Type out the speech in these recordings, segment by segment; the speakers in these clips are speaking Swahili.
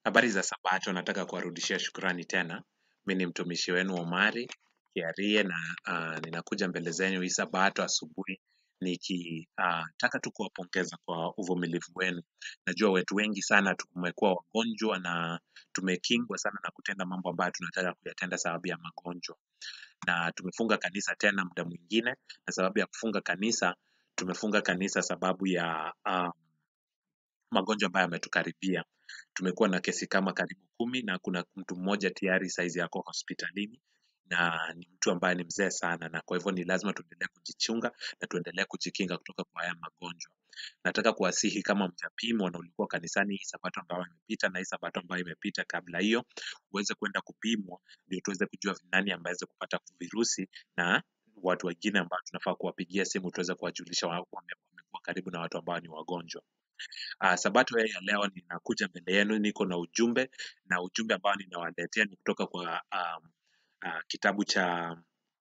Habari za sabato, nataka kuwarudishia shukrani tena. Mi ni mtumishi wenu Omari Kiarie na uh, ninakuja mbele zenyu hii sabato asubuhi nikitaka uh, tu kuwapongeza kwa uvumilivu wenu. Najua wetu wengi sana tumekuwa wagonjwa na tumekingwa sana na kutenda mambo ambayo tunataka kuyatenda sababu ya magonjwa, na tumefunga kanisa tena muda mwingine, na sababu ya kufunga kanisa tumefunga kanisa sababu ya uh, magonjwa ambayo yametukaribia. Tumekuwa na kesi kama karibu kumi na kuna mtu mmoja tayari saizi yako hospitalini na ni mtu ambaye ni mzee sana, na kwa hivyo ni lazima tuendelee kujichunga na tuendelee kujikinga kutoka kwa haya magonjwa. Nataka kuwasihi kama mjapimwa na ulikuwa kanisani hii sabato ambayo imepita na hii sabato ambayo imepita kabla hiyo, uweze kwenda kupimwa ndio tuweze kujua ni nani ambaye aweze kupata virusi na watu wengine ambao tunafaa kuwapigia simu tuweze kuwajulisha wao wame- wamekuwa karibu na watu ambao ni wagonjwa. Uh, sabato hii ya leo ninakuja mbele yenu, niko na ujumbe na ujumbe ambao ninawaletea ni kutoka kwa um, uh, kitabu cha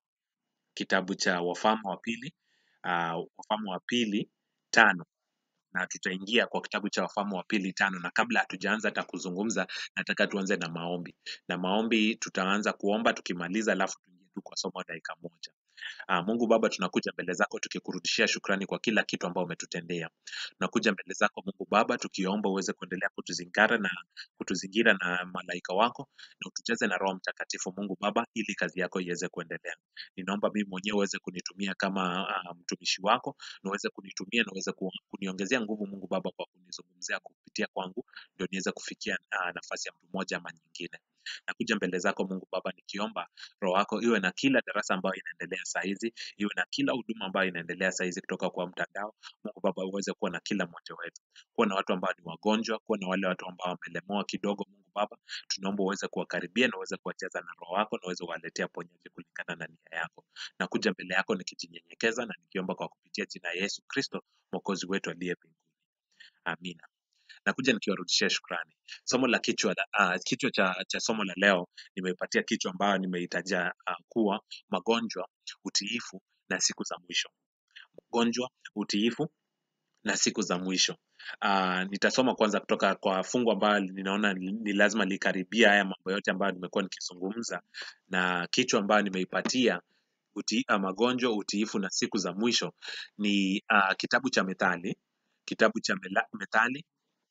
kitabu cha Wafalme wa pili uh, Wafalme wa pili tano na tutaingia kwa kitabu cha Wafalme wa pili tano, na kabla hatujaanza hata kuzungumza, nataka tuanze na maombi, na maombi tutaanza kuomba tukimaliza, alafu tuingie tu kwa somo dakika moja. Ah, Mungu Baba, tunakuja mbele zako tukikurudishia shukrani kwa kila kitu ambao umetutendea. Tunakuja mbele zako Mungu Baba tukiomba uweze kuendelea kutuzingara na kutuzingira na malaika wako na utujaze na Roho Mtakatifu Mungu Baba, ili kazi yako iweze kuendelea. Ninaomba mimi mwenyewe uweze kunitumia kama ah, mtumishi wako na uweze kunitumia na uweze ku- kuniongezea nguvu Mungu Baba kwa kunizungumzia kupitia kwangu, ndio niweze kufikia ah, nafasi ya mtu mmoja ama nyingine. Nakuja mbele zako Mungu Baba nikiomba roho yako iwe na kila darasa ambayo inaendelea saa hizi, iwe na kila huduma ambayo inaendelea saa hizi kutoka kwa mtandao. Mungu Baba, uweze kuwa na kila mmoja wetu, kuwa na watu ambao ni wagonjwa, kuwa na wale watu ambao wamelemewa kidogo. Mungu Baba, tunaomba uweze kuwakaribia na uweze kuwajaza na roho yako na uweze kuwaletea ponyaji kulingana na nia yako. Nakuja mbele yako nikijinyenyekeza na nikiomba kwa kupitia jina ya Yesu Kristo mwokozi wetu aliye mbinguni. Amina. Nakuja nikiwarudishia shukrani. Somo la kichwa la, uh, kichwa cha, cha somo la leo nimeipatia kichwa ambayo nimeitaja uh, kuwa magonjwa, utiifu na siku za mwisho. Magonjwa, utiifu na siku za mwisho. Uh, nitasoma kwanza kutoka kwa fungu ambayo ninaona ni ni lazima likaribia haya mambo yote ambayo nimekuwa nikizungumza, na kichwa ambayo nimeipatia uti, uh, magonjwa, utiifu na siku za mwisho ni uh, kitabu cha Methali, kitabu cha Mela- Methali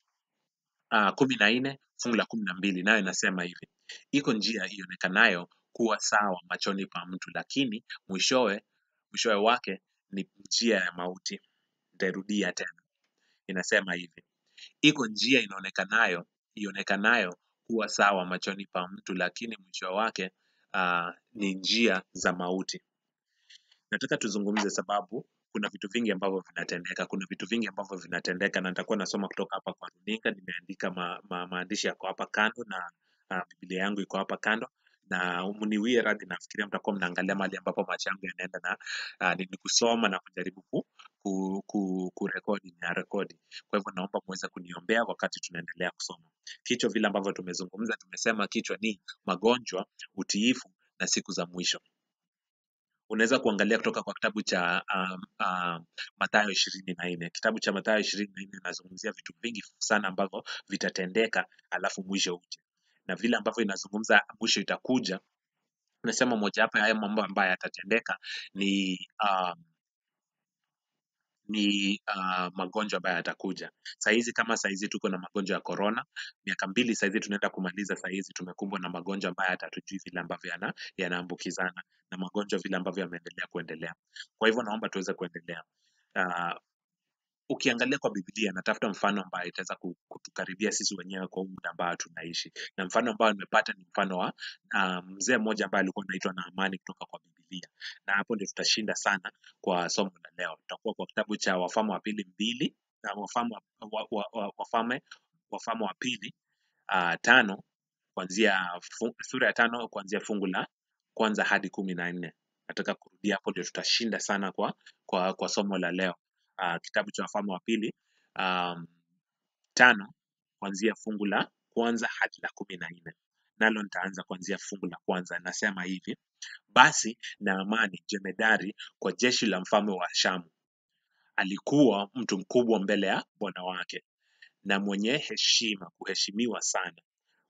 uh, kumi na nne fungu la kumi na mbili nayo inasema hivi: iko njia ionekanayo kuwa sawa machoni pa mtu, lakini mwishowe mwishowe wake ni njia ya mauti. Nitairudia tena, inasema hivi: iko njia inaonekanayo ionekanayo kuwa sawa machoni pa mtu, lakini mwisho wake uh, ni njia za mauti. Nataka tuzungumze sababu kuna vitu vingi ambavyo vinatendeka, kuna vitu vingi ambavyo vinatendeka, na nitakuwa nasoma kutoka hapa kwa runinga. Nimeandika ma, ma, maandishi yako hapa kando na uh, Biblia yangu iko hapa kando na mniwie radhi, nafikiria mtakuwa mnaangalia mahali ambapo macho yangu yanaenda na uh, ni kusoma na kujaribu ku, ku, ku, kurekodi na rekodi. Kwa hivyo naomba muweze kuniombea wakati tunaendelea kusoma. Kichwa vile ambavyo tumezungumza, tumesema kichwa ni magonjwa, utiifu na siku za mwisho unaweza kuangalia kutoka kwa kitabu cha um, um, Mathayo ishirini na nne. Kitabu cha Mathayo ishirini na nne inazungumzia vitu vingi sana ambavyo vitatendeka alafu mwisho uje, na vile ambavyo inazungumza mwisho itakuja, unasema mojawapo ya haya mambo ambayo yatatendeka ni um, ni uh, magonjwa ambayo yatakuja. Sahizi kama sahizi tuko na magonjwa ya corona, miaka mbili sahizi tunaenda kumaliza, sahizi tumekumbwa na magonjwa ambayo hata hatujui vile ambavyo yana yanaambukizana na magonjwa vile ambavyo yameendelea kuendelea. Kwa hivyo naomba tuweze kuendelea. Uh, ukiangalia kwa Biblia natafuta mfano ambayo itaweza ku- kutukaribia sisi wenyewe kwa huu muda ambao tunaishi, na mfano ambao nimepata ni mfano wa uh, mzee mmoja ambaye alikuwa anaitwa Naamani kutoka kwa Biblia, na hapo ndio tutashinda sana kwa somo la leo. Tutakuwa kwa kitabu cha Wafalme wa pili mbili na Wafalme wa, wa, wa, wa, Wafalme Wafalme wa pili uh, tano kuanzia fu- sura ya tano kuanzia fungu la kwanza hadi kumi na nne. Nataka kurudia hapo ndio tutashinda sana kwa kwa, kwa somo la leo. Uh, kitabu cha Wafalme wa pili um, tano kuanzia fungu la kwanza hadi la kumi na nne. Nalo nitaanza kuanzia fungu la kwanza. Nasema hivi: basi Naamani jemedari kwa jeshi la mfalme wa Shamu alikuwa mtu mkubwa mbele ya bwana wake na mwenye heshima, kuheshimiwa sana,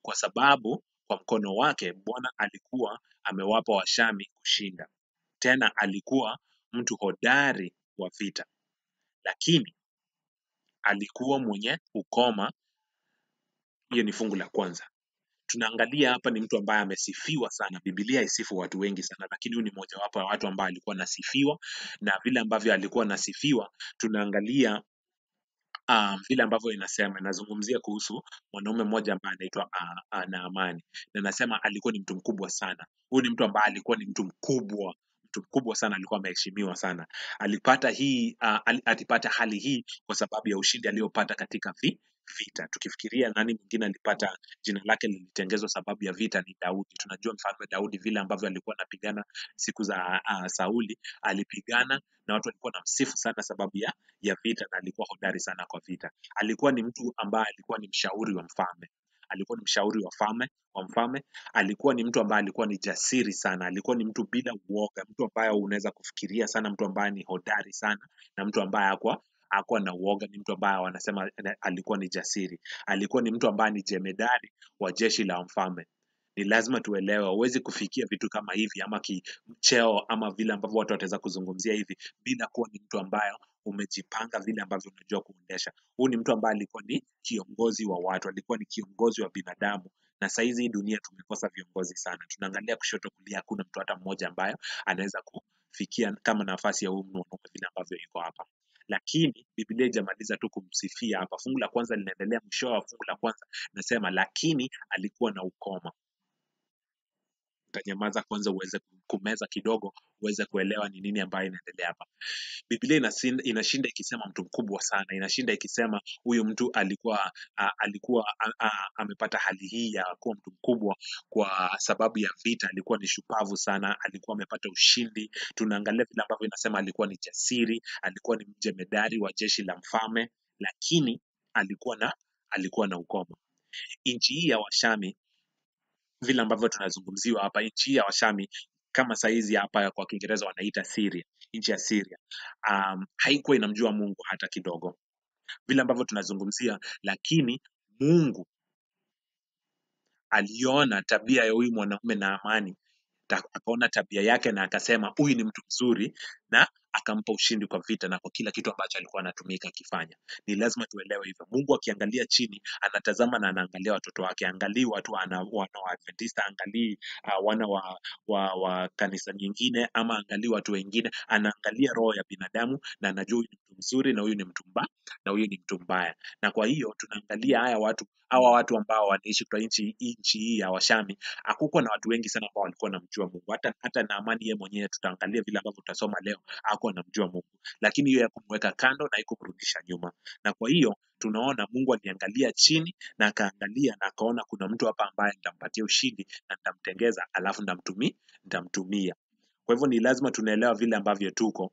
kwa sababu kwa mkono wake Bwana alikuwa amewapa Washami kushinda. Tena alikuwa mtu hodari wa vita, lakini alikuwa mwenye ukoma. Hiyo ni fungu la kwanza. Tunaangalia hapa ni mtu ambaye amesifiwa sana. Biblia isifu watu wengi sana, lakini huyu ni mojawapo ya watu ambao alikuwa anasifiwa, na vile ambavyo alikuwa anasifiwa, tunaangalia um, vile ambavyo inasema inazungumzia kuhusu mwanaume mmoja ambaye anaitwa uh, uh, Naamani na nasema alikuwa ni mtu mkubwa sana. Huyu ni mtu ambaye alikuwa ni mtu mkubwa mtu mkubwa sana, alikuwa ameheshimiwa sana. Alipata hii uh, al, alipata hali hii kwa sababu ya ushindi aliyopata katika vi, vita. Tukifikiria nani mwingine alipata jina lake lilitengezwa sababu ya vita, ni Daudi. Tunajua mfalme Daudi vile ambavyo alikuwa anapigana siku za uh, Sauli, alipigana na watu walikuwa wanamsifu sana sababu ya ya vita na alikuwa hodari sana kwa vita. Alikuwa ni mtu ambaye alikuwa ni mshauri wa mfalme, alikuwa ni mshauri wa mfalme wa mfalme. Alikuwa ni mtu ambaye alikuwa ni jasiri sana, alikuwa ni mtu bila uoga, mtu ambaye unaweza kufikiria sana, mtu ambaye ni hodari sana na mtu ambaye hakuwa hakuwa na uoga. Ni mtu ambaye wanasema eh, alikuwa ni jasiri, alikuwa ni mtu ambaye ni jemedari wa jeshi la mfalme. Ni lazima tuelewe, huwezi kufikia vitu kama hivi ama kicheo ama vile ambavyo watu wataweza kuzungumzia hivi bila kuwa ni mtu ambaye umejipanga vile ambavyo unajua kuendesha. Huyu ni mtu ambaye alikuwa ni kiongozi wa watu, alikuwa ni kiongozi wa binadamu, na saizi hii dunia tumekosa viongozi sana. Tunaangalia kushoto, kulia, hakuna mtu hata mmoja ambaye anaweza kufikia kama nafasi ya huyu mwanaume vile ambavyo yuko hapa. Lakini Biblia haijamaliza tu kumsifia hapa. Fungu la kwanza linaendelea, mwisho wa fungu la kwanza nasema, lakini alikuwa na ukoma. Utanyamaza kwanza uweze kumeza kidogo, uweze kuelewa ni nini ambayo inaendelea hapa. Biblia inasin- inashinda ikisema mtu mkubwa sana, inashinda ikisema huyu mtu alikuwa a, alikuwa a, a, amepata hali hii ya kuwa mtu mkubwa kwa sababu ya vita. Alikuwa ni shupavu sana, alikuwa amepata ushindi. Tunaangalia vile ambavyo inasema alikuwa ni jasiri, alikuwa ni mjemedari wa jeshi la mfalme, lakini alikuwa na alikuwa na ukoma. Nchi hii ya Washami vile ambavyo tunazungumziwa hapa, nchi hii ya Washami kama saizi hapa kwa Kiingereza wanaita Syria, nchi ya Syria um, haikuwa inamjua Mungu hata kidogo, vile ambavyo tunazungumzia, lakini Mungu aliona tabia ya huyu mwanaume Naamani, ta- akaona tabia yake na akasema huyu ni mtu mzuri, na akampa ushindi kwa vita na kwa kila kitu ambacho alikuwa anatumika akifanya. Ni lazima tuelewe hivyo. Mungu akiangalia chini, anatazama na anaangalia watoto wake, angalii watu ana, wana wa Adventista, angalii uh, wana wa, wa, wa kanisa nyingine, ama angalii watu wengine, anaangalia roho ya binadamu na anajua huyu ni mtu mzuri na huyu ni mtu mbaya na huyu ni mtu mbaya. Na kwa hiyo tunaangalia haya watu hawa watu ambao wanaishi kwa nchi nchi hii ya Washami, hakukuwa na watu wengi sana ambao walikuwa wanamjua Mungu. Hata hata Naamani yeye mwenyewe tutaangalia vile ambavyo tutasoma leo, hakuwa anamjua Mungu, lakini hiyo ya kumweka kando na haikumrudisha nyuma. Na kwa hiyo tunaona Mungu aliangalia chini na akaangalia na akaona kuna mtu hapa ambaye nitampatia ushindi na nitamtengeza, alafu nitamtumia nitamtumia. Kwa hivyo ni lazima tunaelewa vile ambavyo tuko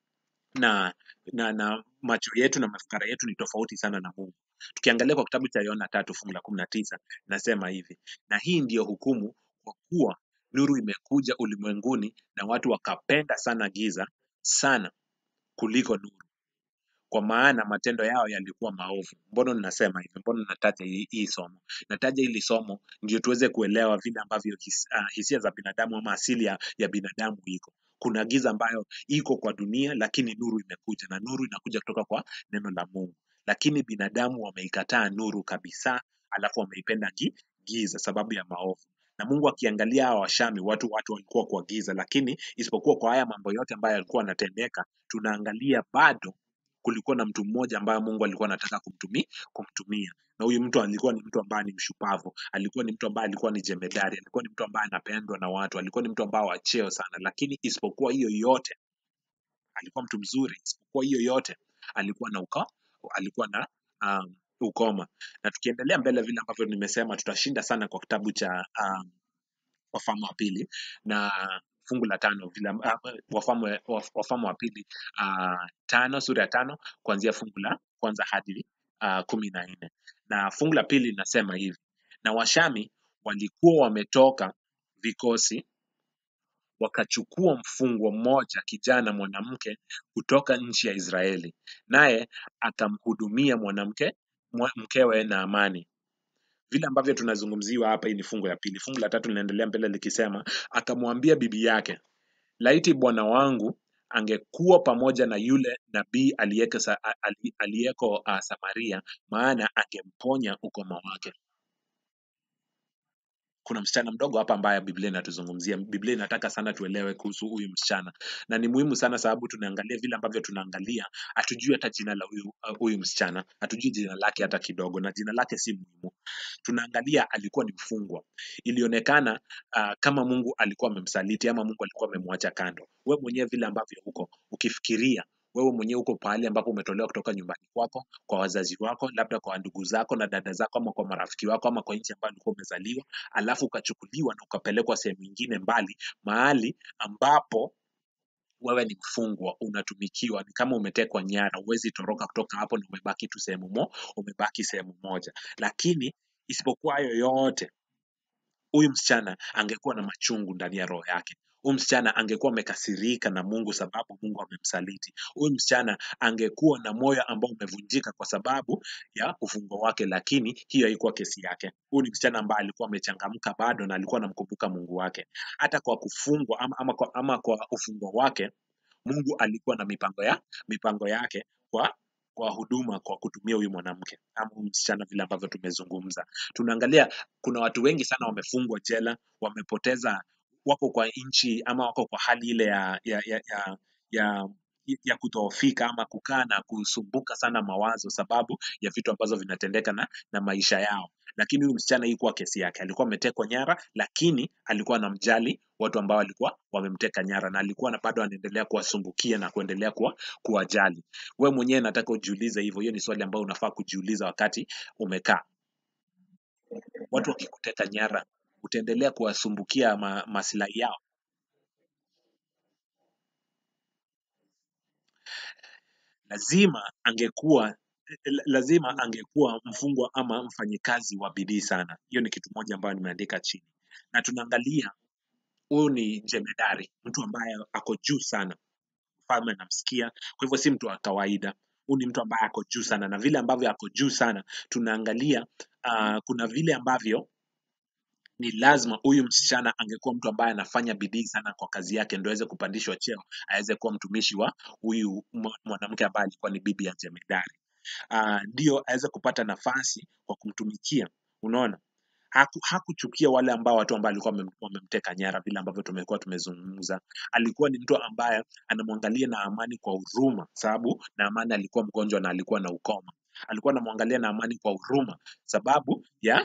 na na na macho yetu na mafikara yetu ni tofauti sana na Mungu. Tukiangalia kwa kitabu cha Yohana tatu fungu la kumi na tisa nasema hivi, na hii ndiyo hukumu, kwa kuwa nuru imekuja ulimwenguni na watu wakapenda sana giza sana kuliko nuru, kwa maana matendo yao yalikuwa maovu. Mbona ninasema hivi? Mbona nataja hii, hii somo? Nataja hili somo ndio tuweze kuelewa vile ambavyo his, uh, hisia za binadamu ama asili ya, ya binadamu iko. Kuna giza ambayo iko kwa dunia, lakini nuru imekuja, na nuru inakuja kutoka kwa neno la Mungu. Lakini binadamu wameikataa nuru kabisa, alafu wameipenda gi, giza sababu ya maovu. Na Mungu akiangalia hawa Washami, watu watu walikuwa kwa giza, lakini isipokuwa kwa haya mambo yote ambayo yalikuwa yanatendeka, tunaangalia bado kulikuwa na mtu mmoja ambaye Mungu alikuwa anataka kumtumia, kumtumia. Na huyu mtu alikuwa ni mtu ambaye ni mshupavu, alikuwa ni mtu ambaye alikuwa ni jemedari, alikuwa ni mtu ambaye anapendwa na watu, alikuwa ni mtu ambaye wa cheo sana, lakini isipokuwa hiyo yote alikuwa mtu mzuri, isipokuwa hiyo yote alikuwa na uka, alikuwa na um, ukoma. Na tukiendelea mbele vile ambavyo nimesema, tutashinda sana kwa kitabu cha um, Wafalme wa pili na fungu la tano vile amb- ah, Wafalme Waf- Wafalme wa pili uh, tano sura ya tano kuanzia fungu la kwanza hadi uh, kumi na nne na fungu la pili linasema hivi na Washami walikuwa wametoka vikosi wakachukua mfungwa mmoja kijana mwanamke kutoka nchi ya Israeli, naye akamhudumia mwanamke mwa- mkewe Naamani vile ambavyo tunazungumziwa hapa hii ni fungu ya pili fungu la tatu linaendelea mbele likisema akamwambia bibi yake laiti bwana wangu angekuwa pamoja na yule nabii aliyeko sa, ali- aliyeko uh, samaria maana angemponya ukoma wake kuna msichana mdogo hapa ambaye biblia inatuzungumzia biblia inataka sana tuelewe kuhusu huyu msichana na ni muhimu sana sababu tunaangalia vile ambavyo tunaangalia hatujui hata jina la huyu uh, huyu msichana hatujui jina lake hata kidogo na jina lake si muhimu tunaangalia alikuwa ni mfungwa ilionekana uh, kama mungu alikuwa amemsaliti ama mungu alikuwa amemwacha kando we mwenyewe vile ambavyo huko ukifikiria wewe mwenyewe uko pahali ambapo umetolewa kutoka nyumbani kwako kwa wazazi wako labda kwa ndugu zako na dada zako ama kwa marafiki wako ama kwa nchi ambayo ulikuwa umezaliwa alafu ukachukuliwa na ukapelekwa sehemu nyingine mbali mahali ambapo wewe ni mfungwa unatumikiwa ni kama umetekwa nyara huwezi toroka kutoka hapo na umebaki tu sehemu mo umebaki sehemu moja lakini isipokuwa hayo yote huyu msichana angekuwa na machungu ndani ya roho yake huyu msichana angekuwa amekasirika na mungu sababu mungu amemsaliti huyu msichana angekuwa na moyo ambao umevunjika kwa sababu ya ufungwa wake lakini hiyo haikuwa kesi yake huyu ni msichana ambaye alikuwa amechangamka bado na alikuwa anamkumbuka mungu wake hata kwa kufungwa ama, ama, kwa, ama kwa ufungwa wake mungu alikuwa na mipango ya mipango yake kwa kwa huduma kwa kutumia huyu mwanamke ama huyu msichana vile ambavyo tumezungumza tunaangalia kuna watu wengi sana wamefungwa jela wamepoteza wako kwa nchi ama wako kwa hali ile ya ya ya, ya, ya ya kudhoofika ama kukaa na kusumbuka sana mawazo sababu ya vitu ambazo vinatendeka na, na maisha yao lakini huyu msichana hii kuwa kesi yake alikuwa ametekwa nyara lakini alikuwa anamjali watu ambao walikuwa wamemteka nyara na alikuwa na bado anaendelea kuwasumbukia na kuendelea kuwa, kuwajali we mwenyewe nataka ujiulize hivyo hiyo ni swali ambayo unafaa kujiuliza wakati umekaa watu wakikuteka nyara utaendelea kuwasumbukia ma, maslahi yao lazima angekuwa la- lazima angekuwa mfungwa ama mfanyikazi wa bidii sana hiyo ni kitu moja ambayo nimeandika chini na tunaangalia huyu ni jemedari mtu ambaye ako juu sana mfalme anamsikia kwa hivyo si mtu wa kawaida huyu ni mtu ambaye ako juu sana na vile ambavyo ako juu sana tunaangalia uh, kuna vile ambavyo ni lazima huyu msichana angekuwa mtu ambaye anafanya bidii sana kwa kazi yake ndo aweze kupandishwa cheo aweze kuwa mtumishi wa huyu mwa- mwanamke ambaye alikuwa ni bibi ya jemedari uh, ndio aweze kupata nafasi kwa kumtumikia unaona Haku, hakuchukia wale ambao watu ambao alikuwa wamem- wamemteka nyara vile ambavyo tumekuwa tumezungumza alikuwa ni mtu ambaye anamwangalia na amani kwa huruma sababu na amani alikuwa mgonjwa na alikuwa na ukoma alikuwa anamwangalia na amani kwa huruma sababu ya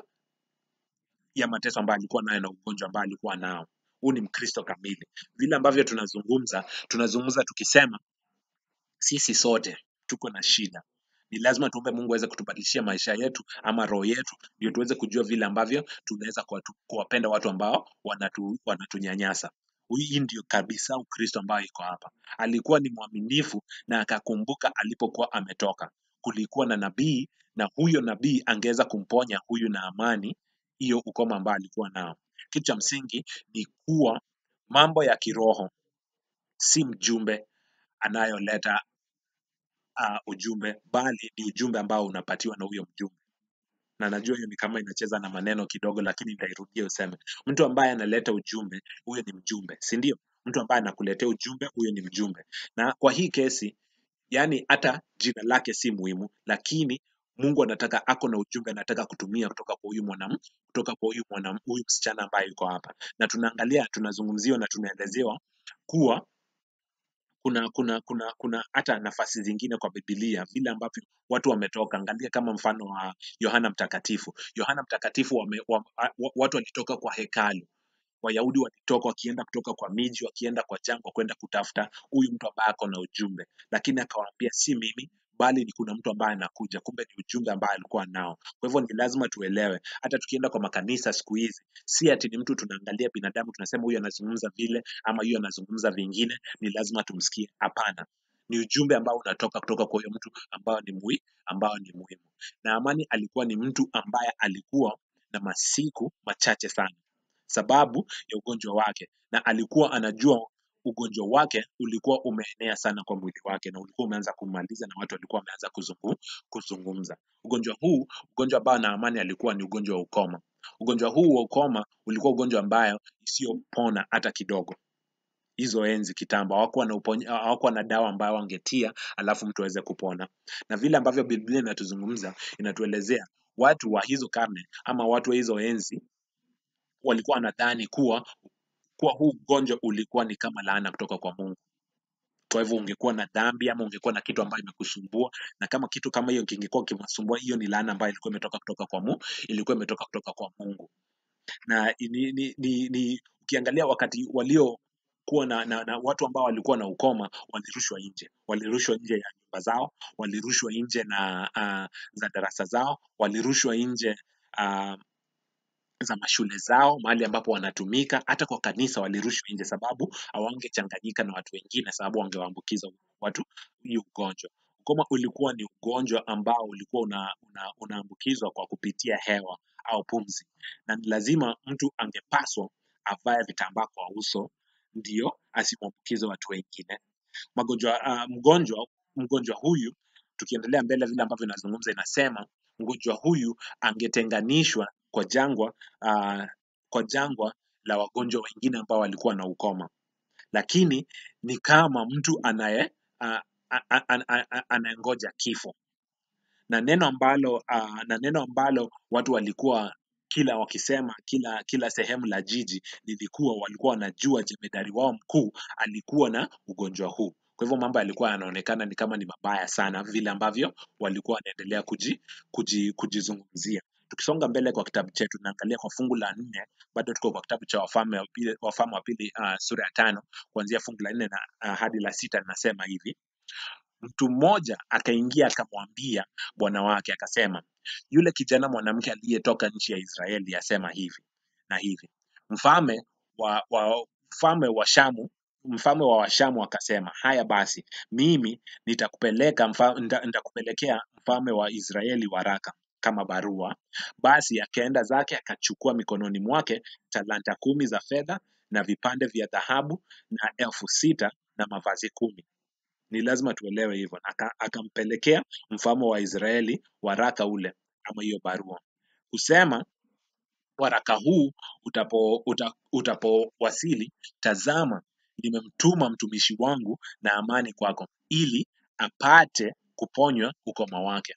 ya mateso ambayo alikuwa nayo na ugonjwa ambao alikuwa nao huu ni mkristo kamili vile ambavyo tunazungumza tunazungumza tukisema sisi sote tuko na shida ni lazima tuombe mungu aweze kutubadilishia maisha yetu ama roho yetu ndio tuweze kujua vile ambavyo tunaweza kuwatu- kuwapenda watu ambao wanatu, wanatunyanyasa hii ndio kabisa ukristo ambayo iko hapa alikuwa ni mwaminifu na akakumbuka alipokuwa ametoka kulikuwa na nabii na huyo nabii angeweza kumponya huyu na amani hiyo ukoma ambayo alikuwa nao kitu cha msingi ni kuwa mambo ya kiroho si mjumbe anayoleta uh, ujumbe bali ni ujumbe ambao unapatiwa na huyo mjumbe na najua hiyo ni kama inacheza na maneno kidogo lakini nitairudia useme mtu ambaye analeta ujumbe huyo ni mjumbe si ndio mtu ambaye anakuletea ujumbe huyo ni mjumbe na kwa hii kesi yani hata jina lake si muhimu lakini mungu anataka ako na ujumbe anataka kutumia kutoka kwa huyu mwanam kutoka kwa huyu mwanam huyu msichana ambaye yuko hapa na tunaangalia tunazungumziwa na tunaelezewa kuwa kuna kuna kuna kuna hata nafasi zingine kwa bibilia vile ambavyo watu wametoka angalia kama mfano wa yohana mtakatifu yohana mtakatifu wame, wa, wa, watu walitoka kwa hekalu wayahudi walitoka wakienda kutoka kwa miji wakienda kwa jangwa kwenda kutafuta huyu mtu ambaye ako na ujumbe lakini akawaambia si mimi bali ni kuna mtu ambaye anakuja kumbe ni ujumbe ambaye alikuwa nao kwa hivyo ni lazima tuelewe hata tukienda kwa makanisa siku hizi si ati ni mtu tunaangalia binadamu tunasema huyu anazungumza vile ama huyu anazungumza vingine ni lazima tumsikie hapana ni ujumbe ambao unatoka kutoka kwa huyo mtu ambao ni mui, ambao ni muhimu na amani alikuwa ni mtu ambaye alikuwa na masiku machache sana sababu ya ugonjwa wake na alikuwa anajua ugonjwa wake ulikuwa umeenea sana kwa mwili wake na ulikuwa umeanza kumaliza na watu walikuwa wameanza kuzungu, kuzungumza. Ugonjwa huu, ugonjwa ambao Naamani alikuwa ni ugonjwa wa ukoma. Ugonjwa huu wa ukoma ulikuwa ugonjwa ambayo isiyopona hata kidogo. Hizo enzi kitambo hawakuwa na uponya, hawakuwa na dawa ambayo wangetia alafu mtu aweze kupona. Na vile ambavyo Biblia inatuzungumza inatuelezea watu wa hizo karne ama watu wa hizo enzi walikuwa wanadhani kuwa kuwa huu ugonjwa ulikuwa ni kama laana kutoka kwa Mungu. Kwa hivyo ungekuwa na dhambi ama ungekuwa na kitu ambayo imekusumbua, na kama kitu kama hiyo kingekuwa kimekusumbua, hiyo ni laana ambayo ilikuwa imetoka kutoka kwa Mungu, ilikuwa imetoka kutoka kwa Mungu. Na ni, ni, ni, ni ukiangalia wakati walio kuwa na, na, na watu ambao walikuwa na ukoma walirushwa nje, walirushwa nje ya nyumba zao, walirushwa nje na uh, za darasa zao, walirushwa nje uh, za mashule zao, mahali ambapo wanatumika, hata kwa kanisa walirushwa nje, sababu hawangechanganyika na watu wengine, sababu wangewaambukiza watu hii ugonjwa. Ukoma ulikuwa ni ugonjwa ambao ulikuwa una, una, unaambukizwa kwa kupitia hewa au pumzi, na ni lazima mtu angepaswa avae vitambaa kwa uso ndio asimwambukize watu wengine magonjwa uh, mgonjwa mgonjwa huyu tukiendelea mbele vile ambavyo inazungumza inasema mgonjwa huyu angetenganishwa kwa jangwa uh, kwa jangwa la wagonjwa wengine ambao walikuwa na ukoma lakini ni kama mtu anaye uh, anayengoja kifo na neno ambalo uh, na neno ambalo watu walikuwa kila wakisema kila kila sehemu la jiji lilikuwa walikuwa wanajua jemedari wao mkuu alikuwa na ugonjwa huu kwa hivyo mambo yalikuwa yanaonekana ni kama ni mabaya sana vile ambavyo walikuwa wanaendelea kuji, kuji, kujizungumzia tukisonga mbele kwa kitabu chetu tunaangalia kwa fungu la nne bado tuko kwa kitabu cha wafalme wa pili, wafalme wa pili uh, sura ya tano kuanzia fungu la nne na uh, hadi la sita linasema hivi mtu mmoja akaingia akamwambia bwana wake akasema yule kijana mwanamke aliyetoka nchi ya israeli asema hivi na hivi mfalme wa, wa mfalme wa shamu mfalme wa washamu akasema haya basi mimi nitakupeleka mfa, nita, nitakupelekea mfalme wa israeli waraka kama barua basi akaenda zake akachukua mikononi mwake talanta kumi za fedha na vipande vya dhahabu na elfu sita na mavazi kumi ni lazima tuelewe hivyo Aka, akampelekea mfalme wa israeli waraka ule ama hiyo barua kusema waraka huu utapo uta, utapowasili tazama nimemtuma mtumishi wangu na amani kwako ili apate kuponywa ukoma wake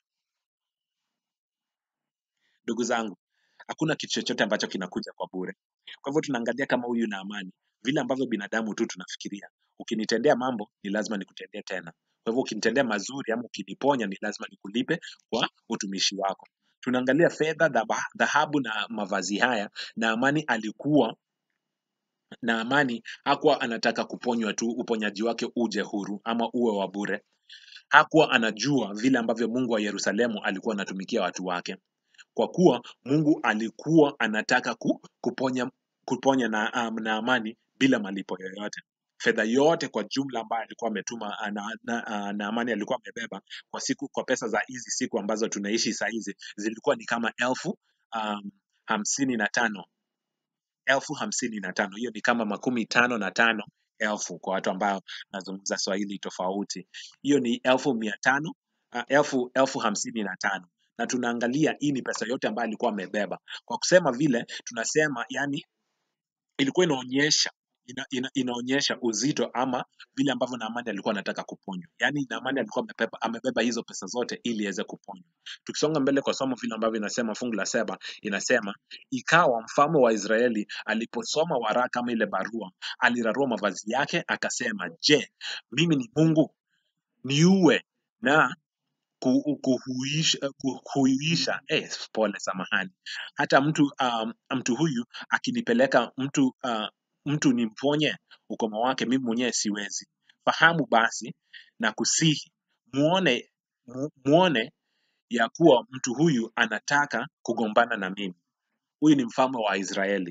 ndugu zangu hakuna kitu chochote ambacho kinakuja kwa bure kwa hivyo tunaangalia kama huyu na amani vile ambavyo binadamu tu tunafikiria ukinitendea mambo ni lazima nikutendee tena kwa hivyo ukinitendea mazuri ama ukiniponya ni lazima nikulipe kwa utumishi wako tunaangalia fedha dhaba- dhahabu na mavazi haya na amani alikuwa na amani hakuwa anataka kuponywa tu uponyaji wake uje huru ama uwe wa bure hakuwa anajua vile ambavyo mungu wa yerusalemu alikuwa anatumikia watu wake kwa kuwa mungu alikuwa anataka ku, kuponya kuponya na, um, na amani bila malipo yoyote fedha yote kwa jumla ambayo alikuwa ametuma ah, na, na, ah, na amani alikuwa amebeba kwa siku kwa pesa za hizi siku ambazo tunaishi saa hizi zilikuwa ni kama elfu um, hamsini na tano elfu hamsini na tano hiyo ni kama makumi tano na tano elfu kwa watu ambao nazungumza swahili tofauti hiyo ni elfu mia tano uh, elfu elfu hamsini na tano na tunaangalia hii ni pesa yote ambayo alikuwa amebeba kwa kusema vile tunasema yani ilikuwa inaonyesha ina, ina, inaonyesha uzito ama vile ambavyo Naamani alikuwa anataka kuponywa. Yaani Naamani alikuwa amebeba, amebeba hizo pesa zote ili iweze kuponywa. Tukisonga mbele kwa somo vile ambavyo inasema fungu la saba inasema ikawa mfalme wa Israeli aliposoma waraka kama ile barua, alirarua mavazi yake akasema, je, mimi ni Mungu niue na ku- kuhuisha, kuhuisha eh, pole samahani hata mtu um, mtu huyu akinipeleka mtu uh, mtu nimponye ukoma wake mimi mwenyewe siwezi fahamu basi na kusihi muone mu- muone ya kuwa mtu huyu anataka kugombana na mimi huyu ni mfalme wa israeli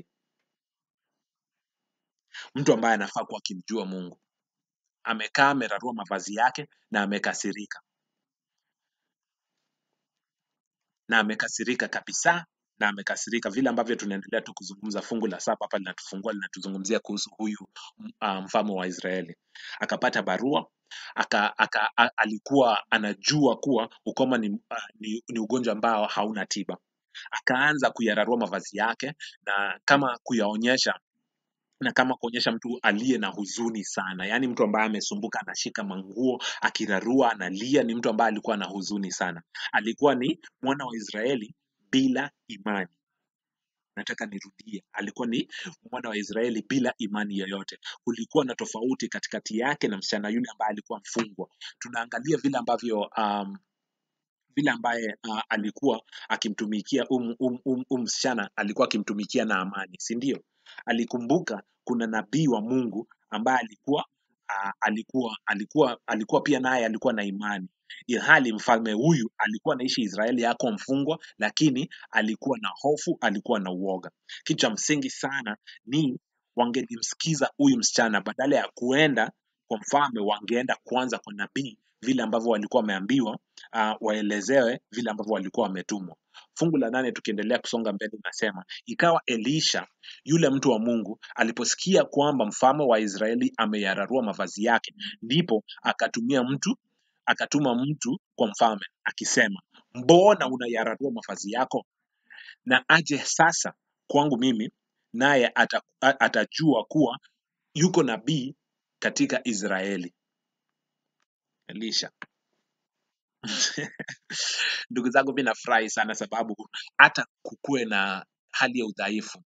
mtu ambaye anafaa kuwa akimjua mungu amekaa amerarua mavazi yake na amekasirika na amekasirika kabisa na amekasirika vile ambavyo tunaendelea tu kuzungumza fungu la saba hapa linatufungua linatuzungumzia kuhusu huyu uh, mfalme wa Israeli akapata barua aka, aka, a, alikuwa anajua kuwa ukoma ni, uh, ni, ni ugonjwa ambao hauna tiba akaanza kuyararua mavazi yake na kama kuyaonyesha na kama kuonyesha mtu aliye na huzuni sana yaani mtu ambaye amesumbuka anashika manguo akirarua analia ni mtu ambaye alikuwa na huzuni sana alikuwa ni mwana wa israeli bila imani nataka nirudie alikuwa ni mwana wa israeli bila imani yoyote kulikuwa na tofauti katikati yake na msichana yule ambaye alikuwa mfungwa tunaangalia vile ambavyo um, vile ambaye uh, alikuwa akimtumikia um, um, um, um msichana alikuwa akimtumikia na amani si ndio alikumbuka kuna nabii wa mungu ambaye alikuwa uh, alikuwa alikuwa alikuwa pia naye alikuwa na imani ilhali mfalme huyu alikuwa anaishi israeli yako mfungwa lakini alikuwa na hofu alikuwa na uoga kitu cha msingi sana ni wangelimsikiza huyu msichana badala ya kuenda kwa mfalme wangeenda kwanza kwa nabii vile ambavyo walikuwa wameambiwa uh, waelezewe vile ambavyo walikuwa wametumwa fungu la nane tukiendelea kusonga mbele inasema ikawa elisha yule mtu wa mungu aliposikia kwamba mfalme wa israeli ameyararua mavazi yake ndipo akatumia mtu akatuma mtu kwa mfalme akisema mbona unayararua mavazi yako na aje sasa kwangu mimi naye ata, a- atajua kuwa yuko nabii katika israeli elisha ndugu zangu mi nafurahi sana sababu hata kukuwe na hali ya udhaifu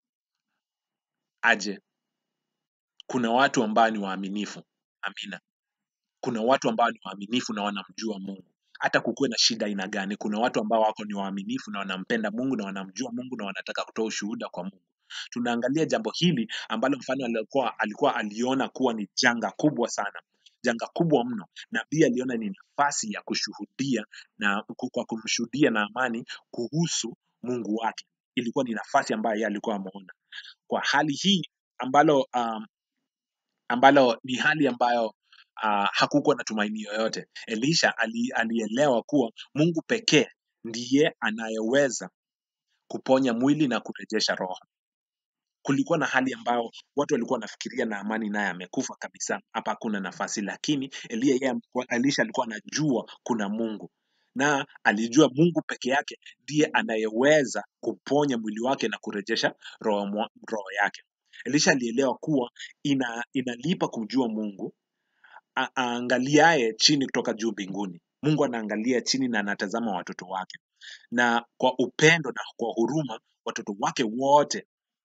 aje kuna watu ambao ni waaminifu amina kuna watu ambao ni waaminifu na wanamjua mungu hata kukuwe na shida aina gani kuna watu ambao wako ni waaminifu na wanampenda mungu na wanamjua mungu na wanataka kutoa ushuhuda kwa mungu tunaangalia jambo hili ambalo mfano alikuwa, alikuwa aliona kuwa ni janga kubwa sana janga kubwa mno nabii aliona ni nafasi ya kushuhudia na ku- kwa kumshuhudia na amani kuhusu mungu wake ilikuwa ni nafasi ambayo yeye alikuwa ameona kwa hali hii ambalo um, ambalo ni hali ambayo uh, hakukuwa na tumaini yoyote elisha ali, alielewa kuwa mungu pekee ndiye anayeweza kuponya mwili na kurejesha roho kulikuwa na hali ambayo watu walikuwa wanafikiria na amani naye amekufa kabisa hapa hakuna nafasi lakini elia yeye alikuwa- elisha alikuwa anajua kuna mungu na alijua mungu peke yake ndiye anayeweza kuponya mwili wake na kurejesha roho, mwa- roho yake elisha alielewa kuwa ina, inalipa kumjua mungu a- aangaliaye chini kutoka juu mbinguni mungu anaangalia chini na anatazama watoto wake na kwa upendo na kwa huruma watoto wake wote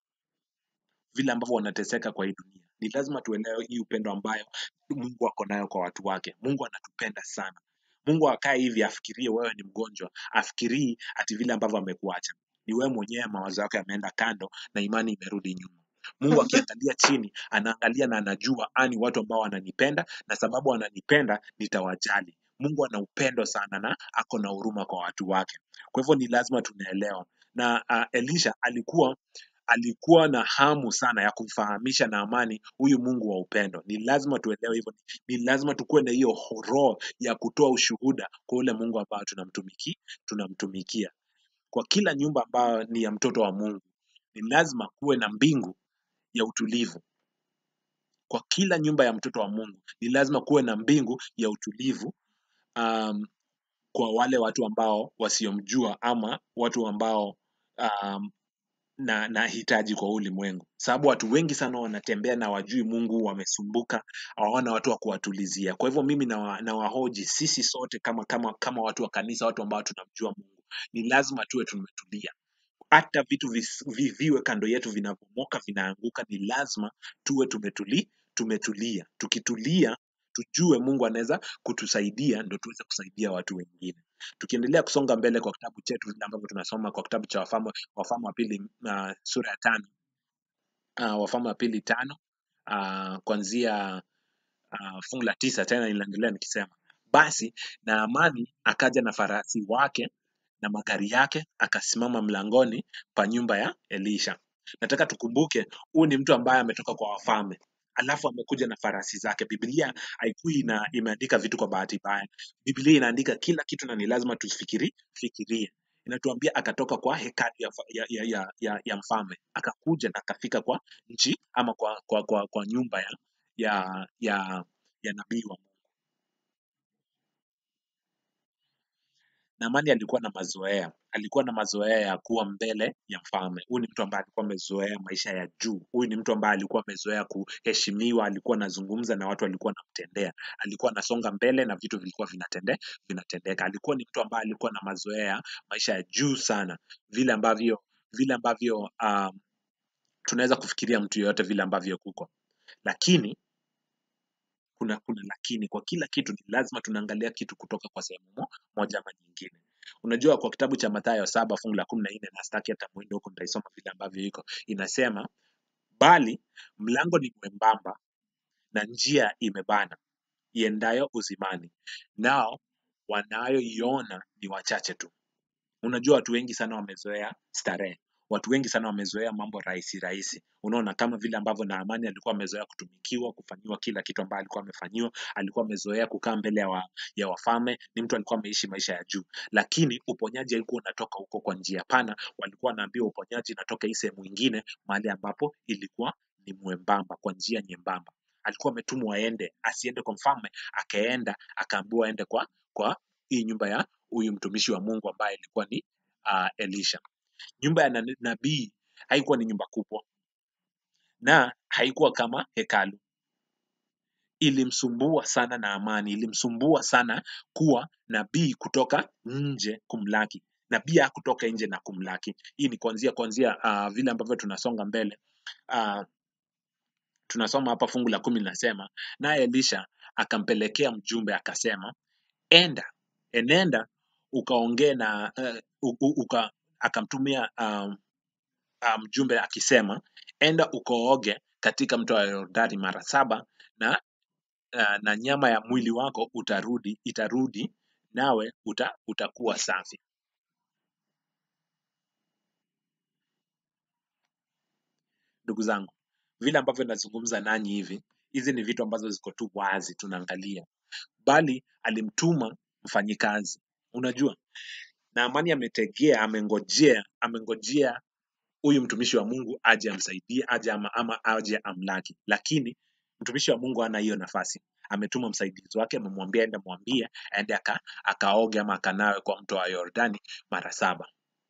vile ambavyo wanateseka kwa hii dunia ni lazima tuelewe hii upendo ambayo mungu ako nayo kwa watu wake mungu anatupenda sana mungu akae hivi afikirie wewe ni mgonjwa afikirii ati vile ambavyo amekuacha ni wewe mwenyewe mawazo yako yameenda kando na imani imerudi nyuma mungu akiangalia chini anaangalia na anajua ani watu ambao wananipenda na sababu wananipenda nitawajali mungu ana upendo sana na ako na huruma kwa watu wake kwa hivyo ni lazima tunaelewa na uh, elisha alikuwa alikuwa na hamu sana ya kumfahamisha na amani huyu mungu wa upendo ni lazima tuelewe hivyo ni lazima tukuwe na hiyo roho ya kutoa ushuhuda kwa ule mungu ambao tunamtumiki tunamtumikia kwa kila nyumba ambayo ni ya mtoto wa mungu ni lazima kuwe na mbingu ya utulivu kwa kila nyumba ya mtoto wa mungu ni lazima kuwe na mbingu ya utulivu um, kwa wale watu ambao wasiomjua ama watu ambao um, na na hitaji kwa ulimwengu sababu watu wengi sana wanatembea na wajui mungu wamesumbuka hawana watu wa kuwatulizia kwa hivyo mimi nawa- nawahoji sisi sote kama kama kama watu wa kanisa watu ambao tunamjua mungu ni lazima tuwe tumetulia hata vitu vis- vi- viwe kando yetu vinavyomoka vinaanguka ni lazima tuwe tumetuli, tumetulia tukitulia tujue mungu anaweza kutusaidia ndo tuweze kusaidia watu wengine tukiendelea kusonga mbele kwa kitabu chetu vile ambavyo tunasoma kwa kitabu cha wafalme wafalme wa pili uh, sura ya tano uh, wafalme wa pili tano uh, kuanzia uh, fungu la tisa tena inaendelea nikisema basi naamani akaja na farasi wake na magari yake akasimama mlangoni pa nyumba ya elisha nataka tukumbuke huyu ni mtu ambaye ametoka kwa wafalme alafu amekuja na farasi zake biblia haikui ina imeandika vitu kwa bahati mbaya biblia inaandika kila kitu na ni lazima tufikiri fikirie inatuambia akatoka kwa hekalu ya, fa- ya, ya, ya, ya, ya mfalme akakuja na akafika kwa nchi ama kwa, kwa, kwa, kwa nyumba ya ya ya, ya nabii wa Naamani alikuwa na mazoea, alikuwa na mazoea ya kuwa mbele ya mfalme. Huyu ni mtu ambaye alikuwa amezoea maisha ya juu. Huyu ni mtu ambaye alikuwa amezoea kuheshimiwa, alikuwa anazungumza na watu walikuwa wanamtendea, alikuwa anasonga mbele na vitu vilikuwa vinatende, vinatendeka. Alikuwa ni mtu ambaye alikuwa na mazoea ya maisha ya juu sana, vile ambavyo vile ambavyo um, tunaweza kufikiria mtu yeyote vile ambavyo kuko, lakini kuna kuna lakini kwa kila kitu ni lazima tunaangalia kitu kutoka kwa sehemu mo- moja ama nyingine unajua kwa kitabu cha mathayo saba fungu la kumi na nne na staki hata mwendo huko nitaisoma vile ambavyo iko inasema bali mlango ni mwembamba na njia imebana iendayo uzimani nao wanayoiona ni wachache tu unajua watu wengi sana wamezoea starehe watu wengi sana wamezoea mambo rahisi rahisi unaona kama vile ambavyo naamani alikuwa amezoea kutumikiwa kufanyiwa kila kitu ambayo alikuwa amefanyiwa alikuwa amezoea kukaa mbele ya, wa, ya wafalme ni mtu alikuwa ameishi maisha ya juu lakini uponyaji alikuwa unatoka huko kwa njia pana walikuwa wanaambiwa uponyaji inatoka hii sehemu ingine mahali ambapo ilikuwa ni mwembamba kwa njia nyembamba alikuwa ametumwa aende asiende kwa mfalme akaenda akaambiwa aende kwa kwa hii nyumba ya huyu mtumishi wa Mungu ambaye ilikuwa ni uh, Elisha. Nyumba ya na- nabii haikuwa ni nyumba kubwa na haikuwa kama hekalu. Ilimsumbua sana na amani, ilimsumbua sana kuwa nabii kutoka nje kumlaki. Nabii hakutoka nje na kumlaki. Hii ni kuanzia kuanzia uh, vile ambavyo tunasonga mbele uh, tunasoma hapa fungu la kumi linasema, naye Elisha akampelekea mjumbe akasema, enda enenda ukaongee na uh, u- u- uka, akamtumia um, uh, mjumbe akisema enda ukooge katika mto wa Yordani mara saba na, uh, na nyama ya mwili wako utarudi itarudi nawe uta, utakuwa safi. Ndugu zangu, vile ambavyo nazungumza nanyi hivi, hizi ni vitu ambazo ziko tu wazi tunaangalia, bali alimtuma mfanyikazi. Unajua, Naamani ametegea, amengojea, amengojea huyu mtumishi wa Mungu aje amsaidie, aje ama, ama aje amlaki, lakini mtumishi wa Mungu hana hiyo nafasi. Ametuma msaidizi wake, amemwambia enda mwambie aende aka, akaoge ama akanawe kwa mto wa Yordani mara saba.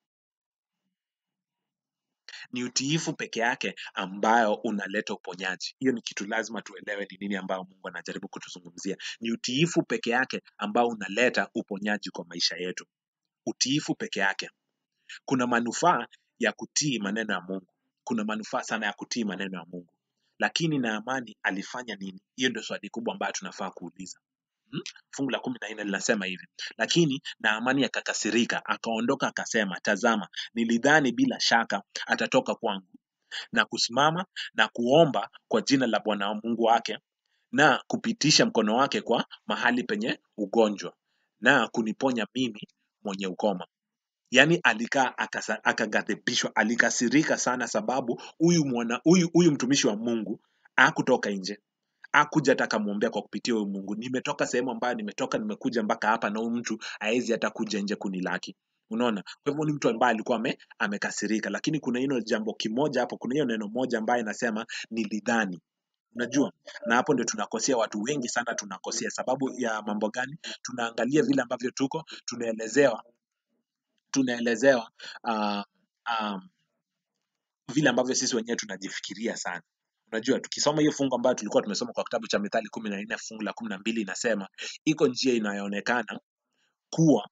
Ni utiifu peke yake ambayo unaleta uponyaji. Hiyo ni kitu lazima tuelewe ni nini ambayo Mungu anajaribu kutuzungumzia. Ni utiifu peke yake ambao unaleta uponyaji kwa maisha yetu. Utiifu peke yake. Kuna manufaa ya kutii maneno ya Mungu. Kuna manufaa sana ya kutii maneno ya Mungu. Lakini Naamani alifanya nini? Hiyo ndio swali kubwa ambayo tunafaa kuuliza. Hmm? Fungu la kumi na nne linasema hivi, lakini Naamani akakasirika, akaondoka akasema, tazama, nilidhani bila shaka atatoka kwangu na kusimama na kuomba kwa jina la Bwana Mungu wake na kupitisha mkono wake kwa mahali penye ugonjwa na kuniponya mimi mwenye ukoma. Yaani alikaa akasa- akaghadhibishwa, alikasirika sana sababu huyu mwana huyu huyu mtumishi wa Mungu hakutoka nje hakuja hata akamwombea kwa kupitia huyu Mungu. Nimetoka sehemu ambayo nimetoka, nimekuja mpaka hapa, na huyu mtu haezi hata kuja nje kunilaki. Unaona, kwa hivyo ni mtu ambaye alikuwa ame, amekasirika, lakini kuna hilo jambo kimoja hapo, kuna hiyo neno moja ambaye inasema nilidhani. Unajua, na hapo ndio tunakosea watu wengi sana, tunakosea sababu ya mambo gani? Tunaangalia vile ambavyo tuko, tunaelezewa tunaelezewa uh, um, vile ambavyo sisi wenyewe tunajifikiria sana. Unajua, tukisoma hiyo fungu ambayo tulikuwa tumesoma kwa kitabu cha Mithali kumi na nne fungu la kumi na mbili inasema iko njia inayoonekana kuwa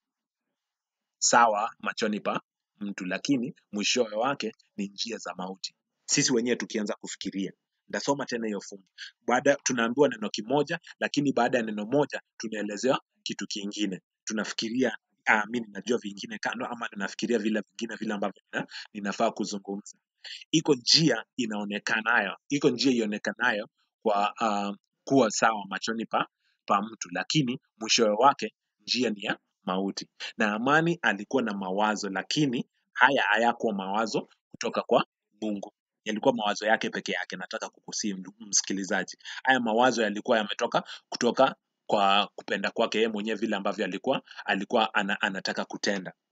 sawa machoni pa mtu, lakini mwishowe wake ni njia za mauti. Sisi wenyewe tukianza kufikiria. Ndasoma tena hiyo fungu. Baada tunaambiwa neno kimoja, lakini baada ya neno moja tunaelezewa kitu kingine. Tunafikiria ah, mimi ninajua vingine kando, ama ninafikiria vile vingine vile ambavyo nina- ninafaa kuzungumza iko njia inaonekanayo, iko njia ionekanayo kwa uh, kuwa sawa machoni pa, pa mtu, lakini mwishowe wake njia ni ya mauti. Na Amani alikuwa na mawazo, lakini haya hayakuwa mawazo kutoka kwa Mungu, yalikuwa mawazo yake peke yake. Nataka kukusii msikilizaji, haya mawazo yalikuwa yametoka kutoka kwa kupenda kwake yeye mwenyewe, vile ambavyo alikuwa alikuwa ana, anataka kutenda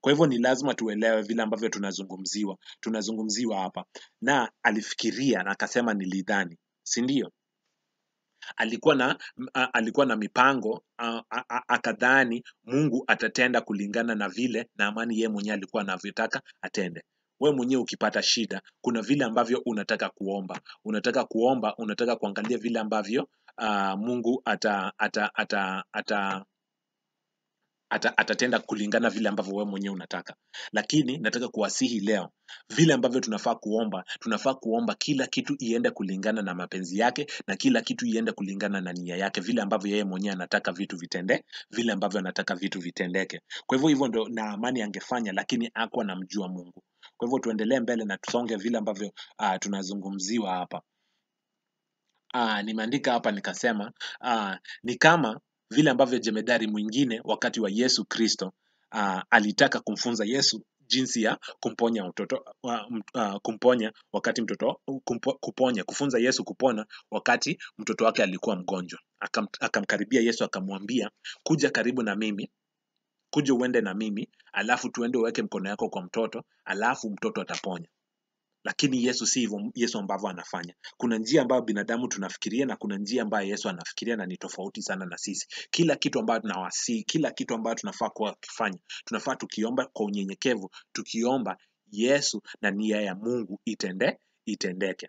Kwa hivyo ni lazima tuelewe vile ambavyo tunazungumziwa tunazungumziwa hapa, na alifikiria na akasema nilidhani, si ndio? alikuwa na m- a- alikuwa na mipango a- a- a- akadhani Mungu atatenda kulingana na vile na amani yeye mwenyewe alikuwa anavyotaka atende. We mwenyewe ukipata shida, kuna vile ambavyo unataka kuomba, unataka kuomba, unataka kuangalia vile ambavyo uh, Mungu ata, ata, ata, ata ata, atatenda kulingana vile ambavyo wewe mwenyewe unataka. Lakini nataka kuwasihi leo, vile ambavyo tunafaa kuomba, tunafaa kuomba kila kitu iende kulingana na mapenzi yake na kila kitu iende kulingana na nia yake, vile ambavyo yeye mwenyewe anataka vitu vitende, vile ambavyo anataka vitu vitendeke. Kwa hivyo hivyo ndo na amani angefanya, lakini hakuwa anamjua Mungu. Kwa hivyo tuendelee mbele na tusonge vile ambavyo uh, tunazungumziwa hapa. Uh, nimeandika hapa nikasema uh, ni kama vile ambavyo jemedari mwingine wakati wa Yesu Kristo uh, alitaka kumfunza Yesu jinsi ya kumponya mtoto uh, uh, kumponya wakati mtoto kumpo, kuponya kufunza Yesu kupona wakati mtoto wake alikuwa mgonjwa. Akam, akamkaribia Yesu akamwambia, kuja karibu na mimi, kuja uende na mimi, alafu tuende uweke mkono yako kwa mtoto, alafu mtoto ataponya lakini Yesu si hivyo Yesu ambavyo anafanya. Kuna njia ambayo binadamu tunafikiria na kuna njia ambayo Yesu anafikiria na ni tofauti sana na sisi. Kila kitu ambayo tunawasi, kila kitu ambayo tunafaa kuwa kifanya, tunafaa tukiomba kwa unyenyekevu, tukiomba Yesu na nia ya Mungu itende itendeke.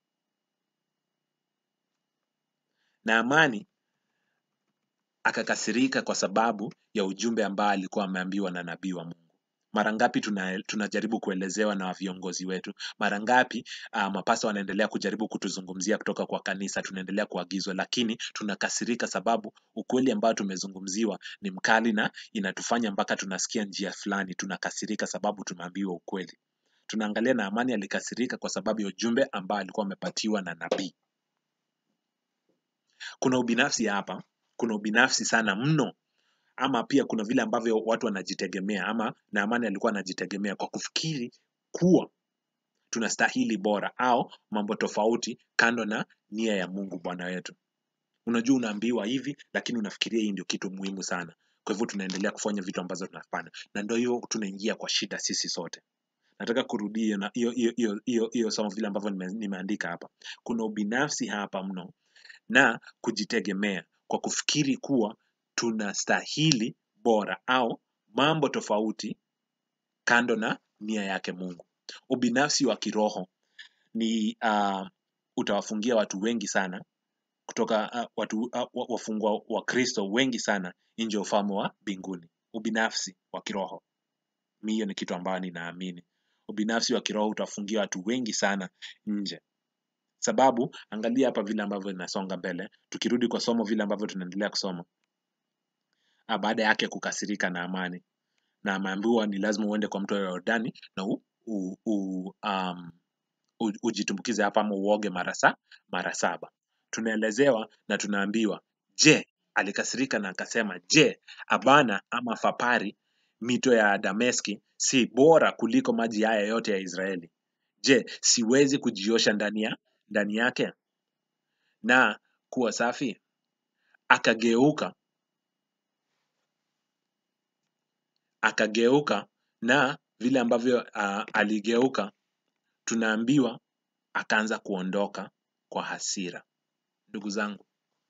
Na amani akakasirika kwa sababu ya ujumbe ambao alikuwa ameambiwa na nabii wa Mungu. Mara ngapi tuna, tunajaribu kuelezewa na viongozi wetu? Mara ngapi uh, mapasta wanaendelea kujaribu kutuzungumzia kutoka kwa kanisa, tunaendelea kuagizwa, lakini tunakasirika sababu ukweli ambao tumezungumziwa ni mkali na inatufanya mpaka tunasikia njia fulani. Tunakasirika sababu tumeambiwa ukweli. Tunaangalia na Amani alikasirika kwa sababu ya ujumbe ambao alikuwa amepatiwa na nabii. Kuna ubinafsi hapa, kuna ubinafsi sana mno ama pia kuna vile ambavyo watu wanajitegemea ama Naamani alikuwa anajitegemea kwa kufikiri kuwa tunastahili bora au mambo tofauti kando na nia ya Mungu Bwana wetu. Unajua unaambiwa hivi lakini unafikiria hii ndio kitu muhimu sana. Kwa hivyo tunaendelea kufanya vitu ambazo tunafanya na ndio hiyo tunaingia kwa shida sisi sote. Nataka kurudia na hiyo hiyo hiyo hiyo hiyo somo vile ambavyo nime, nimeandika hapa. Kuna ubinafsi hapa mno na kujitegemea kwa kufikiri kuwa tunastahili bora au mambo tofauti kando na nia yake Mungu. Ubinafsi wa kiroho ni uh, utawafungia watu wengi sana kutoka uh, watu uh, wafungwa wa Kristo wengi sana nje ya ufalme wa mbinguni. Ubinafsi wa kiroho, mi hiyo ni kitu ambayo ninaamini. Ubinafsi wa kiroho utafungia watu wengi sana nje sababu angalia hapa vile ambavyo inasonga mbele tukirudi kwa somo vile ambavyo tunaendelea kusoma Ah, baada yake kukasirika na amani na ameambiwa ni lazima uende kwa mto wa Yordani na u, u, u, um, u, ujitumbukize hapa ama uoge mara sa, mara saba. Tunaelezewa na tunaambiwa, je, alikasirika na akasema, je, Abana ama Fapari mito ya Dameski si bora kuliko maji haya yote ya Israeli? Je, siwezi kujiosha ndani ya ndani yake na kuwa safi? Akageuka akageuka na vile ambavyo uh, aligeuka tunaambiwa akaanza kuondoka kwa hasira. Ndugu zangu,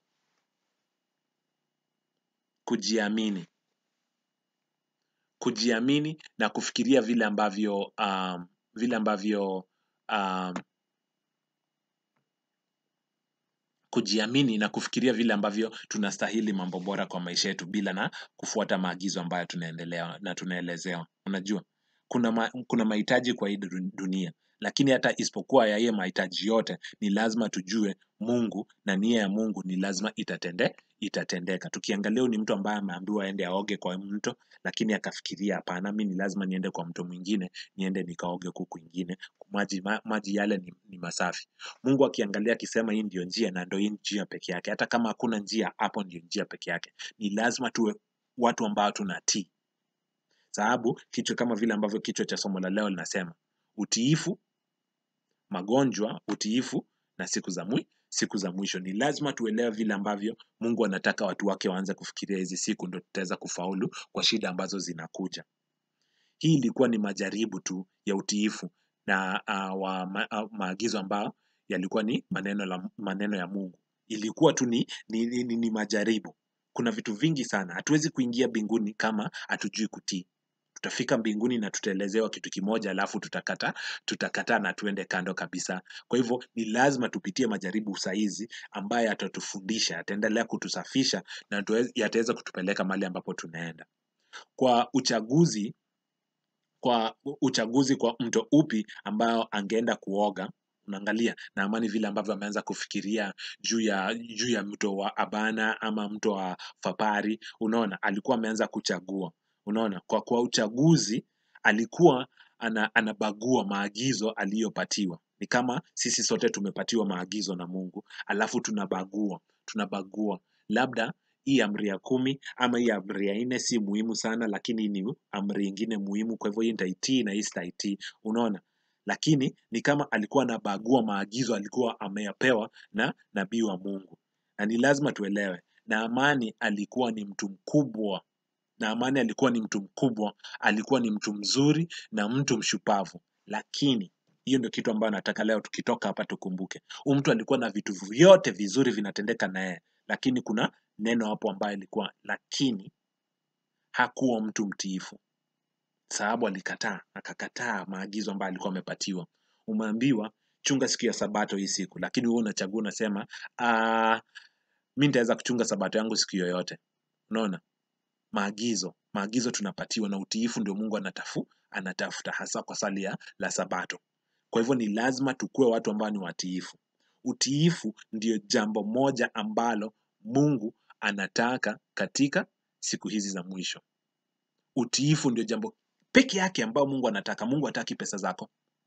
kujiamini, kujiamini na kufikiria vile ambavyo um, vile ambavyo um, kujiamini na kufikiria vile ambavyo tunastahili mambo bora kwa maisha yetu bila na kufuata maagizo ambayo tunaendelea na tunaelezewa. Unajua, kuna ma, kuna mahitaji kwa hii dun- dunia, lakini hata isipokuwa ya hiyo mahitaji yote, ni lazima tujue Mungu na nia ya Mungu ni lazima itatende itatendeka. Tukiangalia huyu ni mtu ambaye ameambiwa aende aoge kwa mto, lakini akafikiria hapana, mi ni lazima niende kwa mto mwingine, niende nikaoge huku kwingine, maji, ma, maji yale ni, ni masafi. Mungu akiangalia akisema hii ndio njia na ndio hii njia peke yake, hata kama hakuna njia, hapo ndio njia peke yake. Ni lazima tuwe watu ambao tunatii, sababu kichwa kama vile ambavyo kichwa cha somo la leo linasema utiifu, magonjwa, utiifu na siku za mwi, siku za mwisho. Ni lazima tuelewe vile ambavyo Mungu anataka watu wake waanze kufikiria hizi siku, ndio tutaweza kufaulu kwa shida ambazo zinakuja. hii ilikuwa ni majaribu tu ya utiifu na uh, wa ma, uh, maagizo ambayo yalikuwa ni maneno, la, maneno ya Mungu. Ilikuwa tu ni, ni, ni, ni majaribu. Kuna vitu vingi sana, hatuwezi kuingia mbinguni kama hatujui kutii. Tutafika mbinguni na tutaelezewa kitu kimoja, alafu tutakata tutakataa na tuende kando kabisa. Kwa hivyo ni lazima tupitie majaribu saizi ambayo yatatufundisha, yataendelea kutusafisha na yataweza kutupeleka mahali ambapo tunaenda. Kwa uchaguzi kwa uchaguzi kwa mto upi ambao angeenda kuoga unaangalia na amani vile ambavyo ameanza kufikiria juu ya juu ya mto wa abana ama mto wa fapari unaona alikuwa ameanza kuchagua unaona kwa kwa uchaguzi alikuwa ana, anabagua maagizo aliyopatiwa ni kama sisi sote tumepatiwa maagizo na mungu alafu tunabagua tunabagua labda hii amri ya kumi ama hii amri ya nne si muhimu sana lakini ni amri ingine muhimu kwa hivyo hii nitaitii na hii sitaitii unaona lakini ni kama alikuwa anabagua maagizo alikuwa ameyapewa na nabii wa mungu na ni lazima tuelewe naamani alikuwa ni mtu mkubwa naamani alikuwa ni mtu mkubwa alikuwa ni mtu mzuri na mtu mshupavu lakini hiyo ndio kitu ambayo nataka leo tukitoka hapa tukumbuke huu mtu alikuwa na vitu vyote vizuri vinatendeka na yeye lakini kuna neno hapo ambayo ilikuwa lakini hakuwa mtu mtiifu sababu alikataa akakataa maagizo ambayo alikuwa amepatiwa umeambiwa chunga siku ya sabato hii siku lakini wewe unachagua unasema mi nitaweza kuchunga sabato yangu siku yoyote unaona maagizo maagizo tunapatiwa na utiifu ndio mungu anatafu anatafuta hasa kwa sali ya la sabato kwa hivyo ni lazima tukuwe watu ambao ni watiifu utiifu ndio jambo moja ambalo mungu anataka katika siku hizi za mwisho utiifu ndio jambo peke yake ambao mungu anataka mungu hataki pesa zako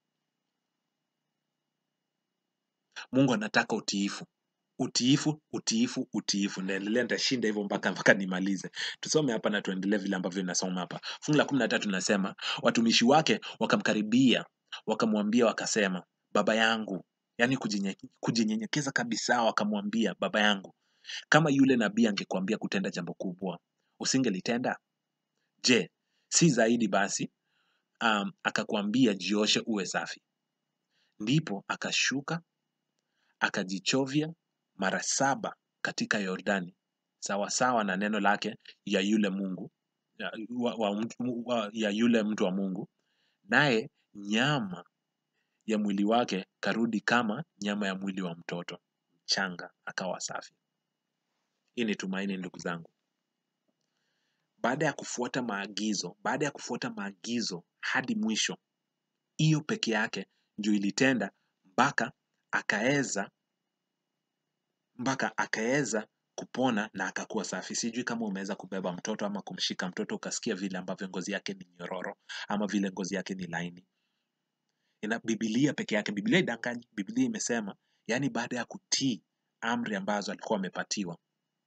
mungu anataka utiifu utiifu utiifu utiifu ndaendelea nitashinda hivyo mpaka mpaka nimalize tusome hapa na tuendelee vile ambavyo inasoma hapa fungu la kumi na tatu nasema watumishi wake wakamkaribia wakamwambia wakasema baba yangu yaani kujinye- kujinyenyekeza kabisa wakamwambia baba yangu kama yule nabii angekuambia kutenda jambo kubwa usingelitenda je si zaidi basi um, akakwambia jioshe uwe safi ndipo akashuka akajichovya mara saba katika yordani sawasawa na neno lake ya yule mungu ya, wa, wa, mtu- wa, ya yule mtu wa mungu naye nyama ya mwili wake karudi kama nyama ya mwili wa mtoto mchanga akawa safi hii ni tumaini ndugu zangu baada ya kufuata maagizo baada ya kufuata maagizo hadi mwisho hiyo peke yake ndio ilitenda mpaka akaweza mpaka akaweza kupona na akakuwa safi sijui kama umeweza kubeba mtoto ama kumshika mtoto ukasikia vile ambavyo ngozi yake ni nyororo ama vile ngozi yake ni laini ina bibilia peke yake bibilia idanganyi bibilia imesema yaani baada ya kutii amri ambazo alikuwa amepatiwa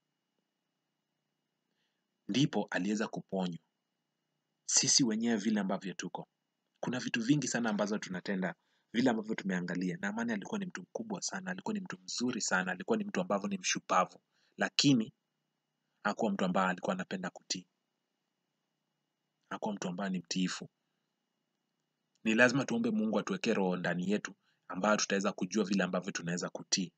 ndipo aliweza kuponywa sisi wenyewe vile ambavyo tuko kuna vitu vingi sana ambazo tunatenda vile ambavyo tumeangalia naamani alikuwa ni mtu mkubwa sana alikuwa ni mtu mzuri sana alikuwa ni mtu ambavyo ni mshupavu lakini hakuwa mtu ambaye alikuwa anapenda kutii hakuwa mtu ambaye ni mtiifu ni lazima tuombe mungu atuwekee roho ndani yetu ambayo tutaweza kujua vile ambavyo tunaweza kutii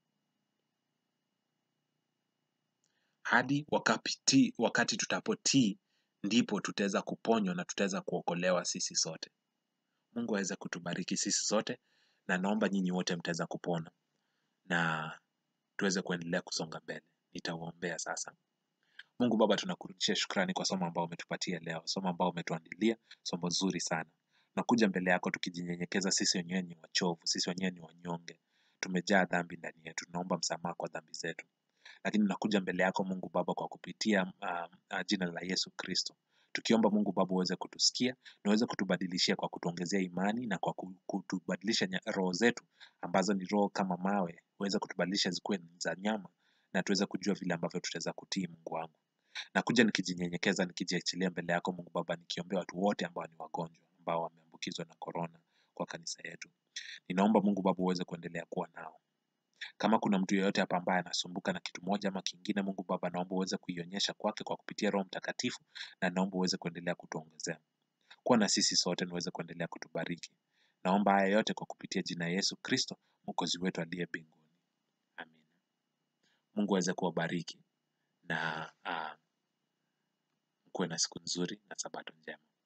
hadi wakati, wakati tutapotii ndipo tutaweza kuponywa na tutaweza kuokolewa sisi sote mungu aweze kutubariki sisi sote na naomba nyinyi wote mtaweza kupona na tuweze kuendelea kusonga mbele nitauombea sasa mungu baba tunakurudishia shukrani kwa somo ambao umetupatia leo somo ambao umetuandilia somo zuri sana nakuja mbele yako tukijinyenyekeza sisi wenyewe ni wachovu sisi wenyewe ni wanyonge tumejaa dhambi ndani yetu tunaomba msamaha kwa dhambi zetu lakini nakuja mbele yako mungu baba kwa kupitia uh, uh, jina la yesu kristo tukiomba mungu baba uweze kutusikia na uweze kutubadilishia kwa kutuongezea imani na kwa ku- kutubadilisha nya- roho zetu ambazo ni roho kama mawe uweze kutubadilisha zikuwe za nyama na tuweze kujua vile ambavyo tutaweza kutii mungu wangu nakuja nikijinyenyekeza nikijiachilia mbele yako mungu baba nikiombea watu wote ambao ni wagonjwa ambao wameambukizwa na korona kwa kanisa yetu ninaomba mungu baba uweze kuendelea kuwa nao kama kuna mtu yeyote hapa ambaye anasumbuka na kitu moja ama kingine mungu baba naomba uweze kuionyesha kwake kwa kupitia roho mtakatifu na naomba uweze kuendelea kutuongezea kuwa na sisi sote na uweze kuendelea kutubariki. Naomba haya yote kwa kupitia jina ya Yesu Kristo, mwokozi wetu aliye mbinguni. Amina. Mungu aweze kuwabariki na uh, kuwe na siku nzuri na sabato njema.